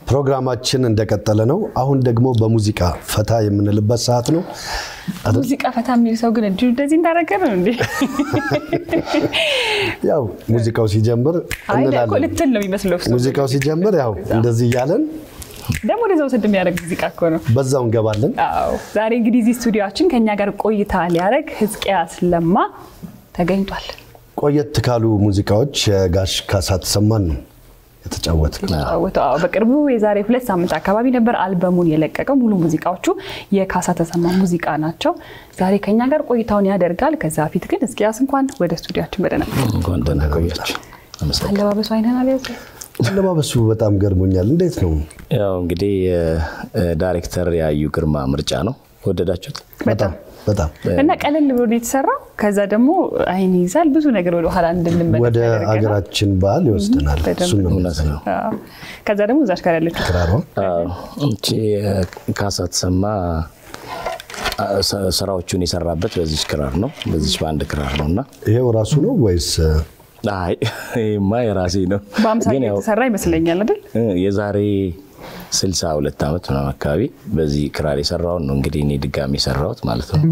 ፕሮግራማችን እንደቀጠለ ነው። አሁን ደግሞ በሙዚቃ ፈታ የምንልበት ሰዓት ነው። ሙዚቃ ፈታ የሚል ሰው ግን እንዲሁ እንደዚህ እንዳደረገ ነው እንዴ? ያው ሙዚቃው ሲጀምር አይ እኮ እንላለን። ልትል ነው የሚመስለው እሱ። ሙዚቃው ሲጀምር ያው እንደዚህ እያለን ደግሞ ወደዛው ስድ የሚያደርግ ሙዚቃ እኮ ነው። በዛው እንገባለን። አዎ ዛሬ እንግዲህ እዚህ ስቱዲዮችን ከኛ ጋር ቆይታ ሊያደርግ ህዝቅያስ ለማ ተገኝቷል። ቆየት ካሉ ሙዚቃዎች ጋሽ ካሳ ተሰማን ነው የተጫወትክ። ተጫወተው። አዎ በቅርቡ የዛሬ ሁለት ሳምንት አካባቢ ነበር አልበሙን የለቀቀው። ሙሉ ሙዚቃዎቹ የካሳ ተሰማ ሙዚቃ ናቸው። ዛሬ ከኛ ጋር ቆይታውን ያደርጋል። ከዛ በፊት ግን ህዝቅያስ እንኳን ወደ ስቱዲያችን በደህና እንኳን ደህና ቆያችሁ። አመሰግናለሁ። አለባበሱ አይነን አልያዘ አለባበሱ በጣም ገርሞኛል። እንዴት ነው? ያው እንግዲህ ዳይሬክተር ያዩ ግርማ ምርጫ ነው። ወደዳችሁት? በጣም በጣም እና ቀለል ብሎ ነው የተሰራው። ከዛ ደግሞ አይን ይዛል ብዙ ነገር ወደ ኋላ እንድንመለስ ወደ ያደርገናል። አገራችን ባህል ይወስደናል። በደንብ። እሱን ነው እውነት ነው። አዎ። ከዛ ደግሞ እዛች ጋር ያለችው ክራሯ አዎ፣ እቺ ካሳ ተሰማ አ፣ ስ- ስራዎቹን የሰራበት በዚች ክራር ነው፣ በዚች በአንድ ክራር ነው እና ይሄው ራሱ ነው ወይስ አይ ይሄማ የራሴ ነው። በአምሳል ግን ያው የተሰራ ይመስለኛል አይደል? እ፣ የዛሬ 62 ዓመት ምናምን አካባቢ በዚህ ክራር የሰራውን ነው እንግዲህ እኔ ድጋሚ የሰራሁት ማለት ነው።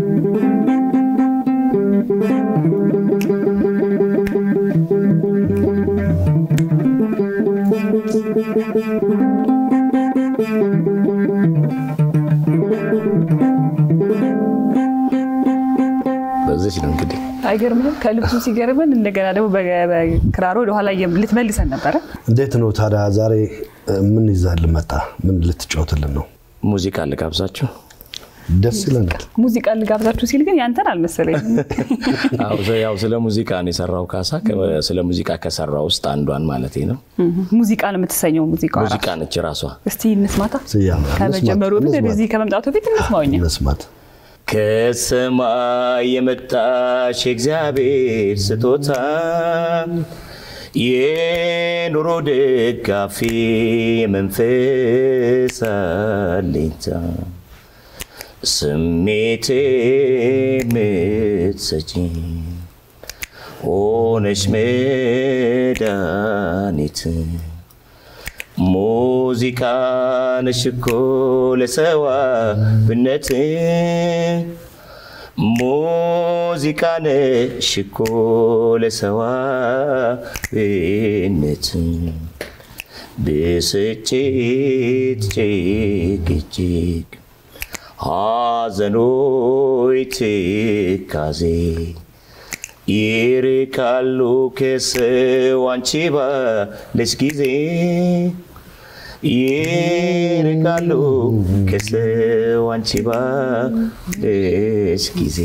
በዚች ነው እንግዲህ አይገርምህም? ከልብሱ ሲገርምን እንደገና ደግሞ በ- በክራሮ ወደኋላ እየም- ልትመልሰን ነበረ። እንዴት ነው ታዲያ? ዛሬ እ, ምን ይዛልን መጣ? ምን ልትጫወትልን ነው? ሙዚቃ ልጋብዛችሁ። ደስ ይለናል። ሙዚቃ ልጋብዛችሁ ሲል ግን ያንተን አልመሰለኝም። አዎ፣ ስለ- ያው ስለ ሙዚቃ ነው የሰራው ካሳ። ከ- ስለ ሙዚቃ ከሰራው ውስጥ አንዷን ማለት ነው። ሙዚቃ ነው የምትሰኘው ሙዚቃ ሙዚቃ ነች ራሷ። እስቲ እንስማታ። ስያሜ ከመጀመሩ በፊት እንስማት፣ ወደዚህ ከመምጣቱ በፊት እንስማውኛ። መስማት ከሰማይ የመጣሽ የእግዚአብሔር ስጦታ የኑሮ ደጋፊ የመንፈስ አለኝታ ስሜቴ የምትሰጪ ሆነሽ መድኃኒት ሙዚቃ ነሽ እኮ ለሰዋብነት ሙዚቃ ነሽ እኮ ለሰዋብነት ብስጭት ጭቅጭቅ ሐዘኖይ ትካዜ ይርቃሉ ከሰው አንቺ ባለሽ ጊዜ ይርቃሉ ከሰው አንቺ ባለሽ ጊዜ።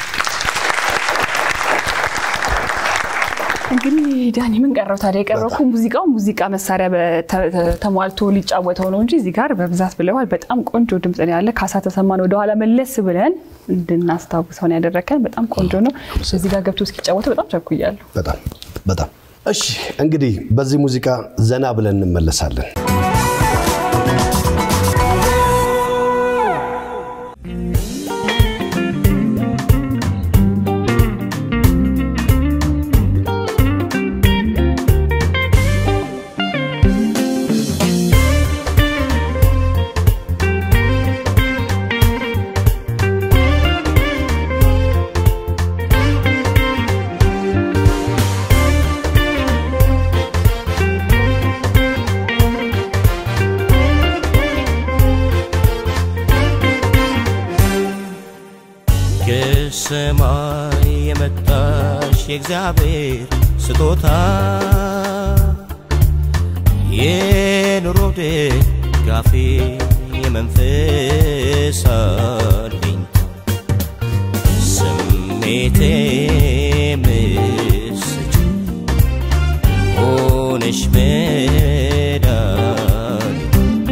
እንግዲህ ዳኒ ምን ቀረው ታዲያ? የቀረው እኮ ሙዚቃው ሙዚቃ መሳሪያ በተ- ተ- ተሟልቶ ሊጫወተው ነው እንጂ እዚህ ጋር በብዛት ብለዋል። በጣም ቆንጆ ድምፅ ነው ያለ። ካሳ ተሰማን ወደኋላ መለስ ብለን እንድናስታውሰውን ያደረከን በጣም ቆንጆ ነው። እዚህ ጋር ገብቶ እስኪጫወተው በጣም ቸኩያለሁ። በጣም በጣም እሺ። እንግዲህ በዚህ ሙዚቃ ዘና ብለን እንመለሳለን። ከሰማይ የመጣሽ የእግዚአብሔር ስጦታ የኑሮ ደጋፊ የመንፈስ አለኝታ ስሜቴ ምስጭ ሆነሽ መድኃኒት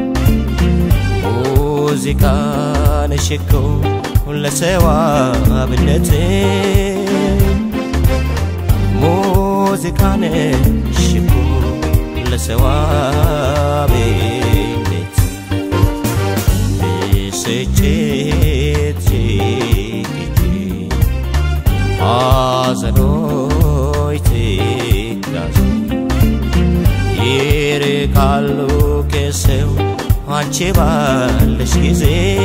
ሙዚቃ ነሽ እኮ ለሰዋብነት ሙዚቃ ነሽ እኮ ለሰዋብነት ብስጭት ጭቅጭቅ ሐዘኖች ትካዜ ይርቃሉ ከሰው አንቺ ባለሽ ጊዜ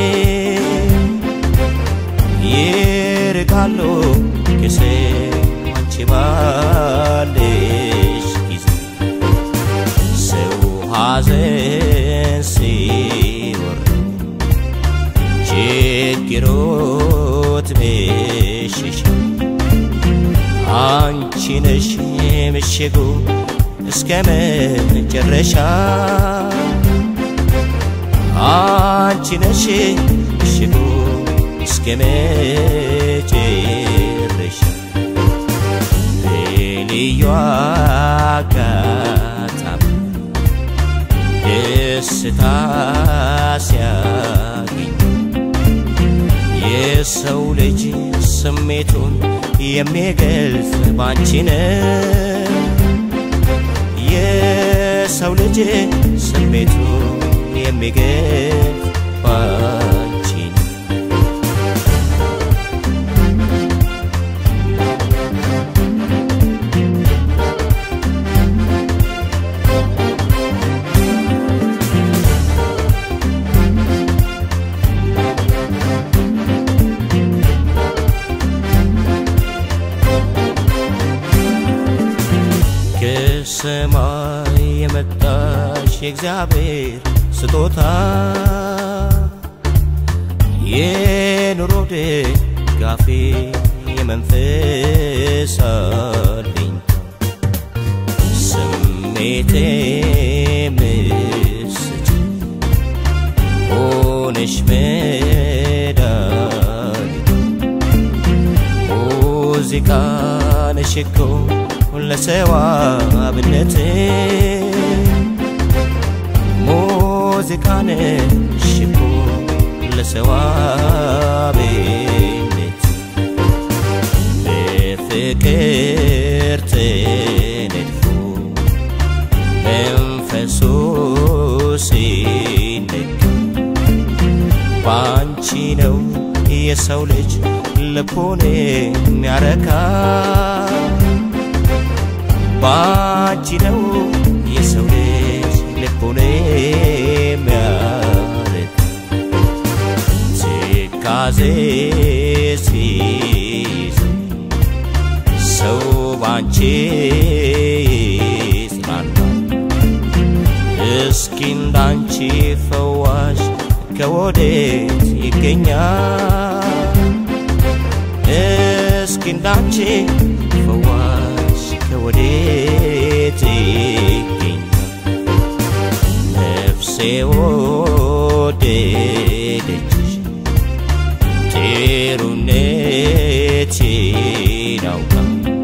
ይርቃሉ ጊዜ አንቺ ባለሽ ጊዜ ሰው ሐዘን ሲወርደው ችግሮት ብሽሽ አንቺ ነሽ ምሽጉ እስከ መጨረሻ አንቺ ነሽ ምሽጉ እስከ መጨረሻ በልዩ አጋጣሚ ደስታ ሲያገኝ የሰው ልጅ ስሜቱን የሚገልጽ ባንቺ ነው። የሰው ልጅ ስሜቱን የሚገልጽ ባንቺ ነው። ከሰማይ የመጣሽ የእግዚአብሔር ስጦታ የኑሮ ደጋፊ የመንፈስ አለኝታ ስሜቴ ምስጭ ሆነሽ መድኃኒት ሙዚቃ ነሽ እኮ ለሰው አብነት ሙዚቃ ነሽ እኮ ለሰው አብነት በፍቅር ተነድፎ መንፈሱ ሲነካ ባንቺ ነው የሰው ልጅ ልቡን የሚያረካ ባንቺ ነው የሰው ልጅ ልቡን የሚያረካ ትካዜ ሲይዘው ሰው ባንቺ ይጽናናል። እስኪ እንዳንቺ ፈዋሽ ከወዴት ይገኛል? እስኪ እንዳንቺ ፈዋሽ ከወዴት ይገኛል? ነፍሴ ወደደችሽ ጥሩነትሽን አውቃ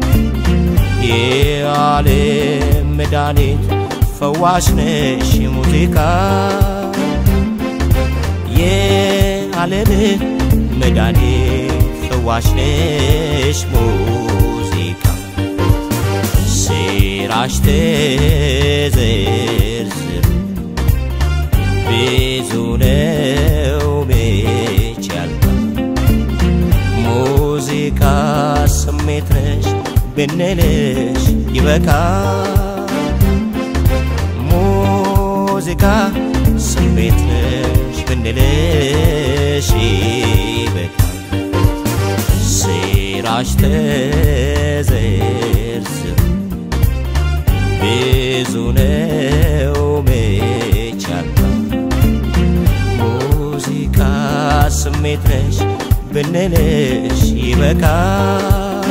የዓለም መድኃኒት ፈዋሽ ነሽ ሙዚቃ የዓለም መድኃኒት ፈዋሽ ነሽ ሙዚቃ ስራሽ ተዘርዝር ብዙ ነው መች ያልቃል ሙዚቃ ስሜት ነሽ ብንልሽ ይበቃል ሙዚቃ ስሜት ነሽ ብንልሽ ይበቃል ስራሽ ተዘርዝር ብዙ ነው መች ያልቃል ሙዚቃ ስሜት ነሽ ብንልሽ ይበቃል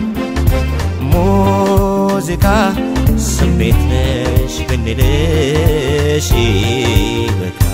ሙዚቃ ስሜት ነሽ ብንልሽ ይበቃል